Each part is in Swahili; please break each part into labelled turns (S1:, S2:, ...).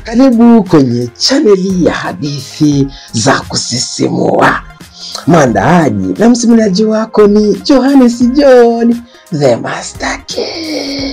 S1: Karibu kwenye chaneli ya hadithi za kusisimua. Mwandaaji na msimuliaji wako ni Johannes John the Master Key.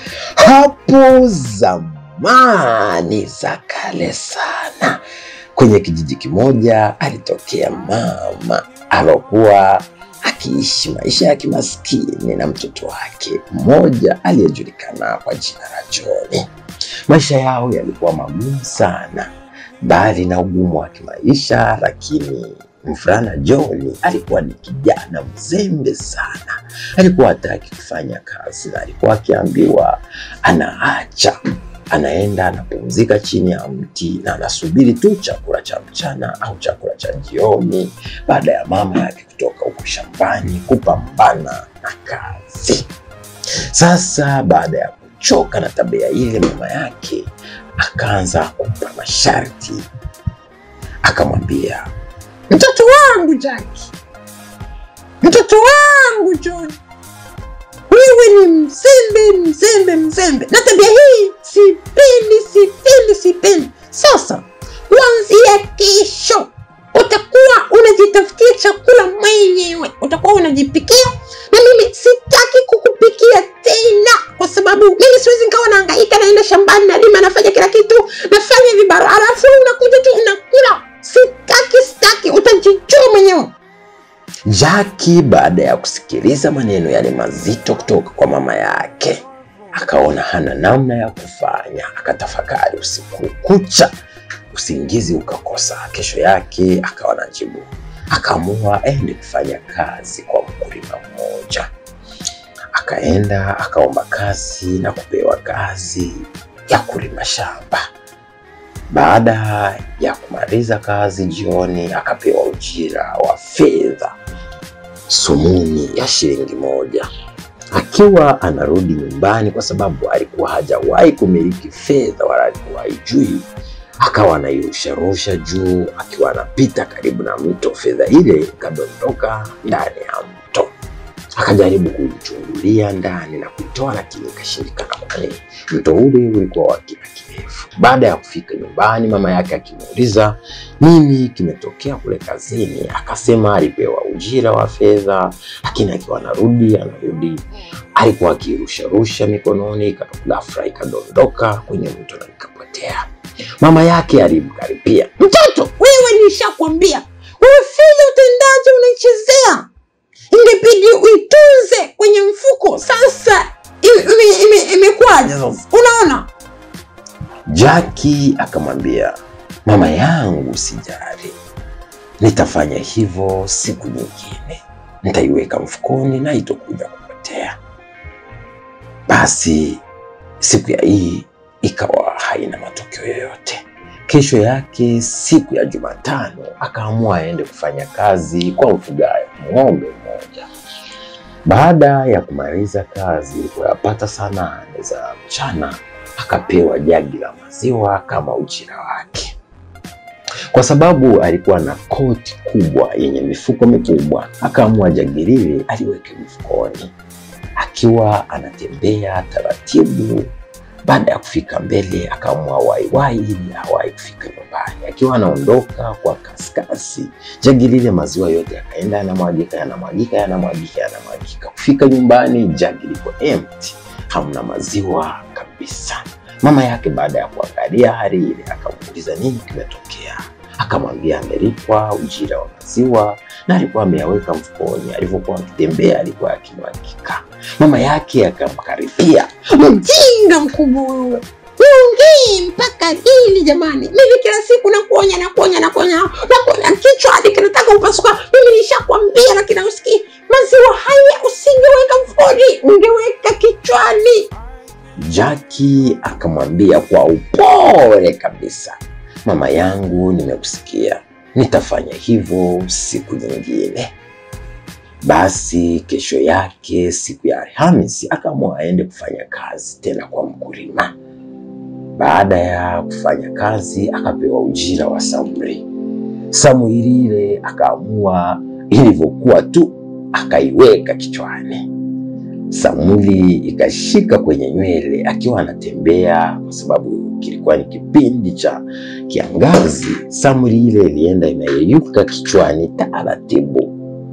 S1: Hapo zamani za kale sana, kwenye kijiji kimoja alitokea mama alokuwa akiishi maisha ya kimaskini na mtoto wake mmoja aliyejulikana kwa jina la John. Maisha yao yalikuwa magumu sana, bali na ugumu wa kimaisha, lakini mvulana John alikuwa ni kijana mzembe sana. Alikuwa hataki kufanya kazi na alikuwa akiambiwa anaacha, anaenda anapumzika chini ya mti na anasubiri tu chakula cha mchana au chakula cha jioni, baada ya mama yake kutoka huko shambani kupambana na kazi. Sasa baada ya kuchoka na tabia ile, mama yake akaanza kumpa masharti, akamwambia
S2: Mtoto wangu Jaki, mtoto wangu John, wewe ni mzembe mzembe mzembe, na tabia hii sipendi, sipendi, sipendi. Sasa kuanzia kesho utakuwa unajitafutia chakula mwenyewe, utakuwa unajipikia, na mimi sitaki kukupikia tena, kwa sababu mimi siwezi nikawa nahangaika, naenda shambani, nalima, nafanya kila kitu, nafanya vibarua, alafu unakuja tu unakula. Sitaki, sitaki, utajijua mwenyewe.
S1: Jaki baada ya kusikiliza maneno yale mazito kutoka kwa mama yake, akaona hana namna ya kufanya, akatafakari usiku kucha, usingizi ukakosa. Kesho yake akawa na jibu, akaamua aende kufanya kazi kwa mkulima mmoja. Akaenda akaomba kazi na kupewa kazi ya kulima shamba. Baada ya kumaliza kazi jioni, akapewa ujira wa fedha sumuni ya shilingi moja. Akiwa anarudi nyumbani, kwa sababu alikuwa hajawahi kumiliki fedha wala alikuwa haijui, akawa anairusharusha juu. Akiwa anapita karibu na mto, fedha ile ikadondoka ndani ya mto. Akajaribu kuichungulia ndani na kuitoa, lakini ikashindikana, kwani mto ule ulikuwa wa kina kirefu. Baada ya kufika nyumbani, mama yake akimuuliza nini kimetokea kule kazini, akasema alipewa ujira wa fedha, lakini akiwa anarudi anarudi alikuwa akirusharusha mikononi, ghafla ikadondoka kwenye mto na ikapotea. Mama yake alimkaripia,
S2: Mtoto wewe, nishakwambia wewe, fedha utendaje? Unaichezea, ingebidi uitunze kwenye mfuko. Sasa imekwaje? Ime, ime sasa, unaona
S1: Jaki akamwambia, mama yangu, sijali, nitafanya hivyo siku nyingine, nitaiweka mfukoni na itokuja kupotea. Basi siku ya hii ikawa haina matokeo yoyote. Kesho yake siku ya Jumatano akaamua aende kufanya kazi kwa mfugaji ng'ombe mmoja. Baada ya kumaliza kazi ilikuwa saa nane za mchana, akapewa jagi la maziwa kama ujira wake. Kwa sababu alikuwa na koti kubwa yenye mifuko mikubwa, akaamua jagi lile aliweke mfukoni. Akiwa anatembea taratibu, baada ya kufika mbele, akaamua waiwai ili awahi kufika nyumbani. Akiwa anaondoka kwa kaskasi, jagi lile maziwa yote yakaenda yanamwagika, yanamwagika, yanamwagika, yanamwagika. Kufika nyumbani, jagi liko empty, hamna maziwa kabisa. Mama yake baada ya kuangalia hali ile akamuuliza nini kimetokea. Akamwambia amelipwa ujira wa maziwa na alikuwa ameyaweka mfukoni, alivyokuwa akitembea alikuwa akimwagika. Mama yake akamkaribia,
S2: mjinga mkubwa wewe, uongee mpaka lini jamani? Mimi kila siku nakuonya nakuonya nakuonya nakuonya, kichwa hadi kinataka upasuka. Mimi nishakwambia, lakini usikii. Maziwa haya usingeweka mfukoni, ungeweka kichwani.
S1: Jaki akamwambia kwa upole kabisa, mama yangu, nimekusikia, nitafanya hivyo siku nyingine. Basi kesho yake siku ya Alhamisi akaamua aende kufanya kazi tena kwa mkulima. Baada ya kufanya kazi akapewa ujira wa samri. Samwili ile akaamua ilivyokuwa tu akaiweka kichwani. Samuli ikashika kwenye nywele akiwa anatembea, kwa sababu kilikuwa ni kipindi cha kiangazi, samri ile ilienda imeyeyuka kichwani taratibu.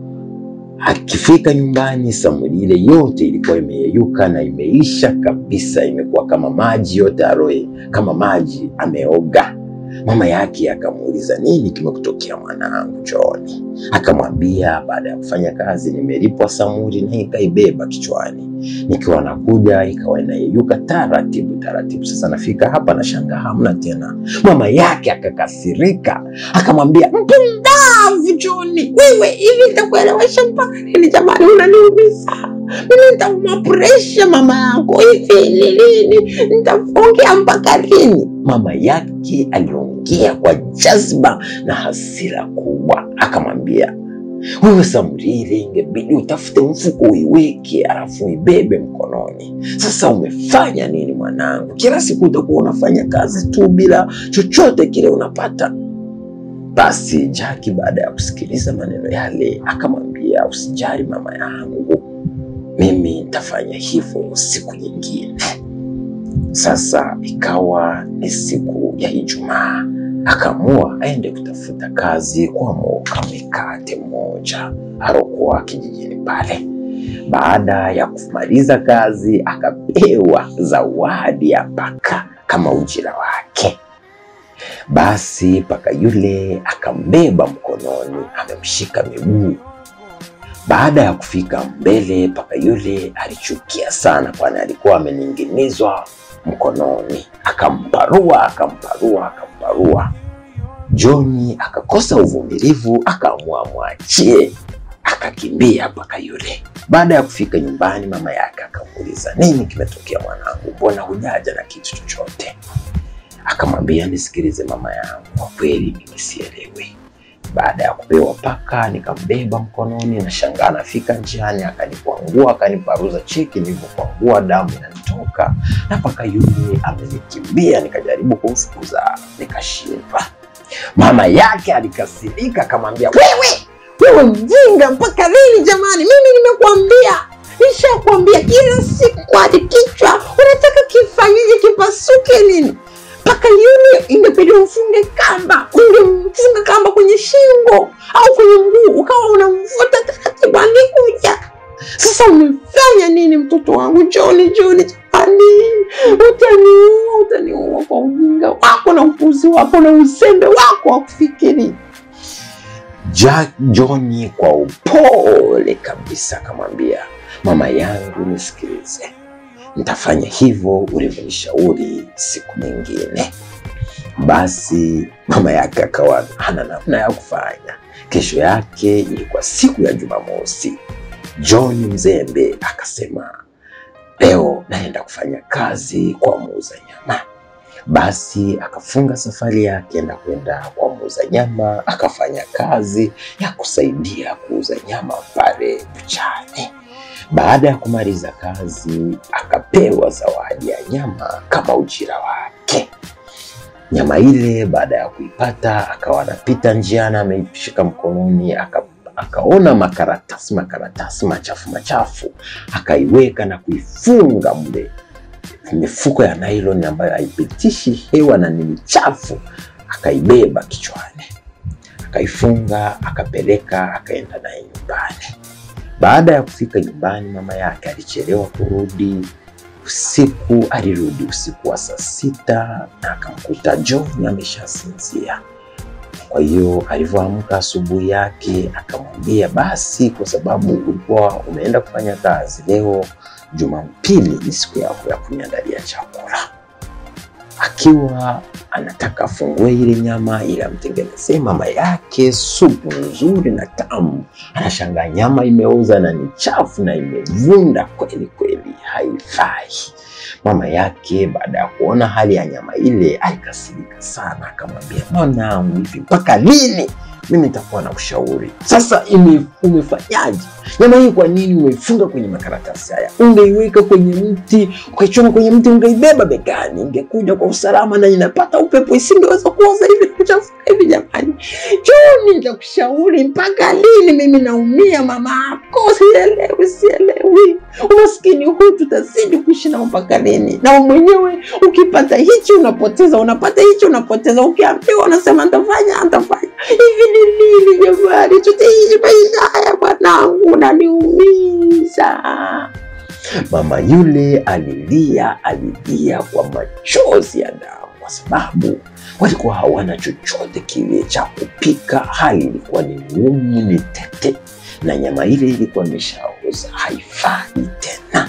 S1: Akifika nyumbani, samri ile yote ilikuwa imeyeyuka na imeisha kabisa, imekuwa kama maji yote aroe, kama maji ameoga. Mama yake akamuuliza nini kimekutokea mwanangu John? Akamwambia baada ya kufanya kazi nimelipwa samuri na ikaibeba kichwani, nikiwa nakuja ikawa inayeyuka taratibu taratibu. Sasa nafika hapa na shanga hamna tena. Mama yake akakasirika, akamwambia
S2: Mpumbavu Joni, wewe hivi nitakuelewesha mpaka lini jamani? Unaniumiza mimi, nitauma presha mama yako hivi lilini, nitaongea mpaka lini?
S1: Mama yake aliongea kwa jazba na hasira kubwa, akamwambia wewe Samrire, ingebidi utafute mfuko uiweke, alafu uibebe mkononi. Sasa umefanya nini mwanangu? Kila siku utakuwa unafanya kazi tu bila chochote kile unapata. Basi Jaki baada ya kusikiliza maneno yale akamwambia, usijali mama yangu, mimi nitafanya hivyo siku nyingine. Sasa ikawa ni siku ya Ijumaa, akaamua aende kutafuta kazi kwa moka mikate mmoja alokuwa kijijini pale. Baada ya kumaliza kazi, akapewa zawadi ya paka kama ujira wake. Basi paka yule akambeba mkononi, amemshika miguu. Baada ya kufika mbele, paka yule alichukia sana, kwani alikuwa amening'inizwa mkononi. Akamparua, akamparua, akamparua. Joni akakosa uvumilivu, akaamua mwachie, akakimbia paka yule. Baada ya kufika nyumbani, mama yake akamuuliza, nini kimetokea mwanangu, mbona hujaja na kitu chochote? Akamwambia, nisikilize mama yangu, kwa kweli mimi sielewi. Baada ya kupewa paka, nikambeba mkononi na shangaa, nafika njiani akanikwangua, akaniparuza cheki, nilivyokwangua damu inanitoka na paka yule amenikimbia. Nikajaribu kumfukuza nikashindwa. Mama yake alikasirika, akamwambia
S2: Wewe wewe mjinga, mpaka lini jamani? Mimi nimekuambia, nishakwambia kila siku hadi kichwa unataka kifanyeje, kipasuke nini? Mpaka yule ingepidi ufunge kamba, ungemfunga kamba kwenye shingo au kwenye mguu, ukawa unamvuta taratibu, angekuja. Sasa umefanya nini mtoto wangu Joni? Joni jamani, utaniua, utaniua kwa ujinga wako na upuzi wako na uzembe wako wa kufikiri.
S1: Jack Joni kwa upole kabisa akamwambia, mama yangu, nisikilize, nitafanya hivyo ulivyonishauri siku nyingine. Basi mama yake akawa hana namna ya kufanya. Kesho yake ilikuwa siku ya Jumamosi. John mzembe akasema, leo naenda kufanya kazi kwa muuza nyama. Basi akafunga safari yake na kwenda kwa muuza nyama, akafanya kazi ya kusaidia kuuza nyama pale buchani. Baada ya kumaliza kazi, akapewa zawadi ya nyama kama ujira wake. Nyama ile baada ya kuipata, akawa anapita njiani, ameishika mkononi, aka akaona makaratasi makaratasi machafu machafu, akaiweka na kuifunga mle mifuko ya nylon ambayo haipitishi hewa na ni michafu, akaibeba kichwani, akaifunga, akapeleka, akaenda naye nyumbani. Baada ya kufika nyumbani, mama yake alichelewa kurudi usiku. Alirudi usiku wa saa sita na akamkuta John ameshasinzia. Kwa hiyo alivyoamka asubuhi yake akamwambia, basi kwa sababu ulikuwa umeenda kufanya kazi leo, Jumapili ni siku yako ya kuniandalia chakula. Akiwa anataka afungue ile nyama ili amtengenezee mama yake supu nzuri na tamu, anashangaa nyama imeoza na ni chafu na imevunda kweli kweli, haifai. Mama yake baada ya kuona hali ya nyama ile alikasirika sana, akamwambia, mwanangu, hivi mpaka lini mimi nitakuwa na ushauri sasa. Ime, umefanyaje nyama hii? Kwa nini umeifunga kwenye makaratasi haya? Ungeiweka kwenye mti, ukaichoma kwenye mti, ungeibeba begani, ingekuja kwa usalama na inapata upepo, isingeweza kuoza hivi kuchafuka hivi. Jamani, Joni, nitakushauri mpaka lini? Mimi naumia mama yako, sielewi, sielewi. Umaskini huu tutazidi kuishi nao mpaka lini? Na mwenyewe ukipata hichi unapoteza, unapata hichi unapoteza, ukiambiwa unasema ntafanya, ntafanya. Hivi ni nini jamani? Tutaishi maisha haya bwanangu, unaniumiza. Mama yule alilia, alilia kwa machozi ya damu, kwa sababu walikuwa hawana chochote kile cha kupika. Hali ilikuwa ni ngumu, ni tete, na nyama ile ilikuwa imeshaoza, haifai tena.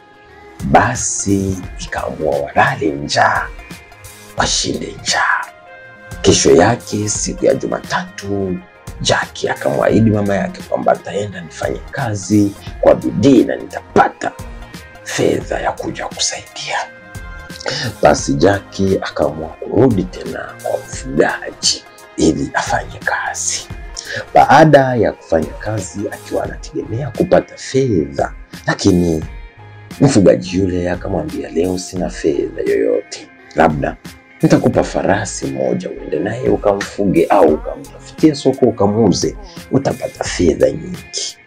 S1: Basi ikaamua walale njaa, washinde njaa. Kesho yake, siku ya Jumatatu, Jaki akamwahidi mama yake kwamba ataenda nifanye kazi kwa bidii na nitapata fedha ya kuja kusaidia. Basi Jaki akaamua kurudi tena kwa mfugaji ili afanye kazi. Baada ya kufanya kazi, akiwa anategemea kupata fedha, lakini mfugaji yule akamwambia, leo sina fedha yoyote, labda nitakupa farasi moja uende naye ukamfuge au ukamtafutie soko ukamuuze, utapata fedha nyingi.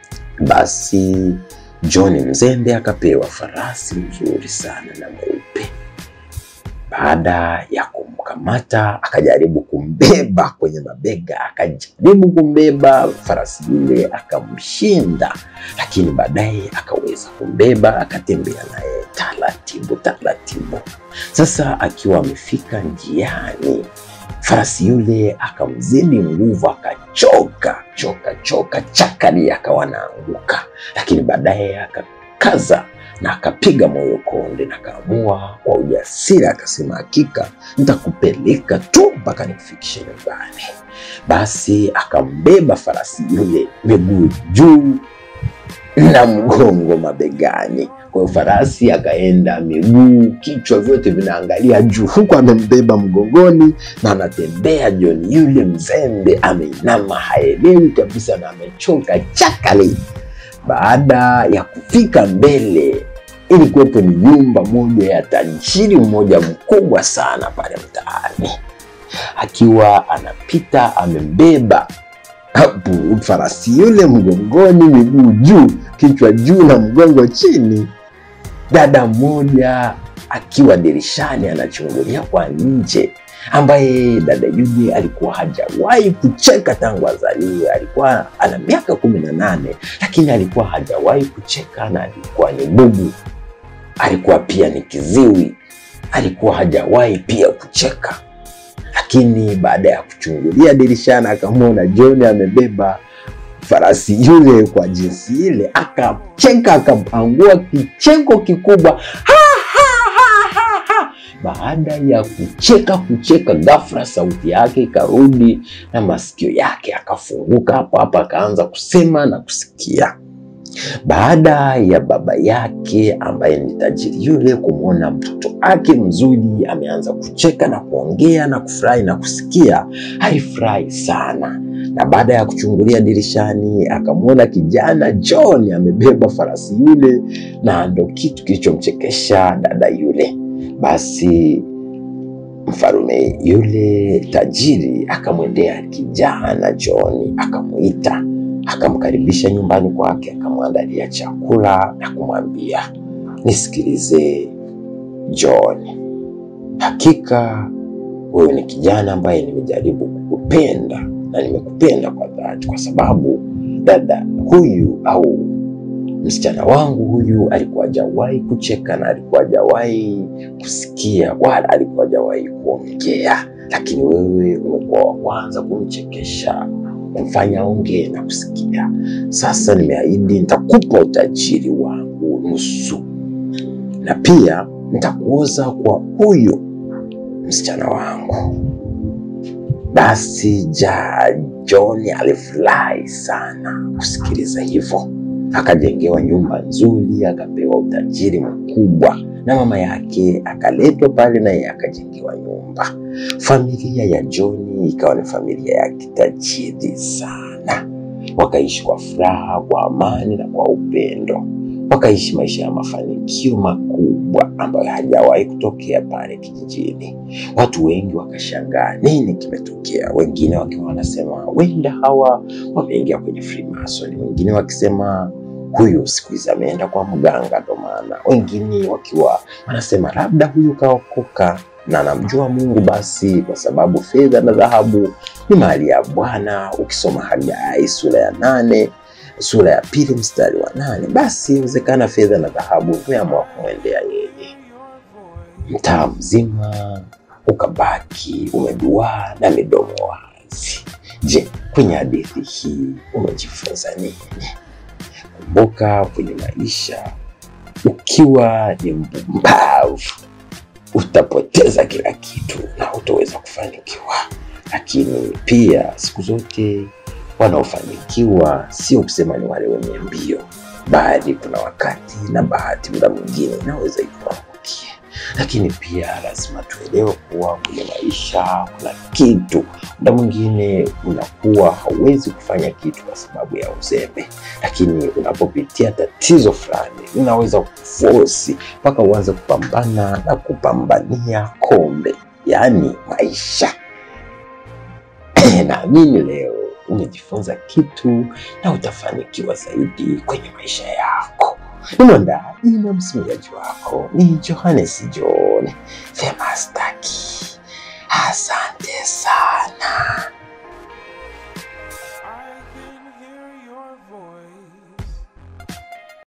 S1: Basi John Mzembe akapewa farasi mzuri sana na mweupe. Baada ya kumkamata, akajaribu kumbeba kwenye mabega, akajaribu kumbeba farasi yule, akamshinda, lakini baadaye akaweza kumbeba, akatembea naye taratibu taratibu. Sasa akiwa amefika njiani, farasi yule akamzidi nguvu, akachoka choka choka chakari, akawa anaanguka, lakini baadaye akakaza na akapiga moyo konde na akaamua kwa ujasiri, akasema hakika nitakupeleka tu mpaka nikufikishe nyumbani. Basi akambeba farasi yule miguu juu na mgongo mabegani. Kwa hiyo farasi akaenda miguu, kichwa vyote vinaangalia juu, huku amembeba mgongoni na anatembea. John yule mzembe ameinama, haelewi kabisa na amechoka chakali. Baada ya kufika mbele, ilikuwepo ni nyumba moja ya tajiri mmoja mkubwa sana pale mtaani. Akiwa anapita amembeba hapo farasi yule mgongoni, miguu juu, kichwa juu na mgongo chini. Dada mmoja akiwa dirishani anachungulia kwa nje, ambaye dada yule alikuwa hajawahi kucheka tangu azaliwe. Alikuwa ana miaka kumi na nane lakini alikuwa hajawahi kucheka na alikuwa ni bubu, alikuwa pia ni kiziwi, alikuwa hajawahi pia kucheka lakini baada ya kuchungulia dirishani akamwona John amebeba farasi yule kwa jinsi ile, akacheka akapangua kicheko kikubwa ha, ha, ha, ha, ha. Baada ya kucheka kucheka, ghafla sauti yake ikarudi na masikio yake akafunguka hapo hapo, akaanza kusema na kusikia. Baada ya baba yake ambaye ni tajiri yule kumwona mtoto wake mzuri ameanza kucheka na kuongea na kufurahi na kusikia, alifurahi sana. Na baada ya kuchungulia dirishani akamwona kijana John amebeba farasi yule, na ndo kitu kilichomchekesha dada yule. Basi mfalume yule tajiri akamwendea kijana John akamwita akamkaribisha nyumbani kwake, akamwandalia chakula na kumwambia, nisikilize John, hakika wewe ni kijana ambaye nimejaribu kukupenda na nimekupenda kwa dhati, kwa sababu dada huyu au msichana wangu huyu alikuwa hajawahi kucheka na alikuwa hajawahi kusikia wala alikuwa hajawahi kuongea, lakini wewe umekuwa wa kwanza kumchekesha kumfanya ongee na kusikia. Sasa nimeahidi nitakupa utajiri wangu nusu, na pia nitakuoza kwa huyu msichana wangu. Basi ja John alifurahi sana kusikiliza hivyo, akajengewa nyumba nzuri, akapewa utajiri mkubwa, na mama yake akaletwa pale, naye akajengewa nyumba. Familia ya John ikawa ni familia ya kitajiri sana, wakaishi kwa furaha, kwa amani na kwa upendo, wakaishi maisha ya mafanikio makubwa ambayo hajawahi kutokea pale kijijini. Watu wengi wakashangaa nini kimetokea, wengine wakiwa wanasema wenda hawa wameingia kwenye Freemason, wengine wakisema huyu siku hizi ameenda kwa mganga, ndo maana wengine wakiwa wanasema labda huyu kaokoka na anamjua Mungu, basi kwa sababu fedha na dhahabu ni mali ya Bwana. Ukisoma Hagai sura ya nane sura ya pili mstari wa nane basi inawezekana fedha na dhahabu vimeamua kumwendea yeye. Mtaa mzima ukabaki umeduaa na midomo wazi. Je, kwenye hadithi hii umejifunza nini? Kumbuka, kwenye maisha ukiwa ni mpumbavu utapoteza kila kitu na hutoweza kufanikiwa, lakini pia siku zote wanaofanikiwa sio kusema ni wale wenye mbio, bali kuna wakati na bahati muda mwingine inaweza ikuangukie. Lakini pia lazima tuelewe kuwa kwenye maisha kuna kitu, muda mwingine unakuwa hauwezi kufanya kitu kwa sababu ya uzembe, lakini unapopitia tatizo fulani unaweza kufosi mpaka uanze kupambana na kupambania kombe, yaani maisha. Naamini leo umejifunza kitu na utafanikiwa zaidi kwenye maisha yako. Ni mwandaji na msimuliaji wako ni Johannes John Famous Taki. Asante.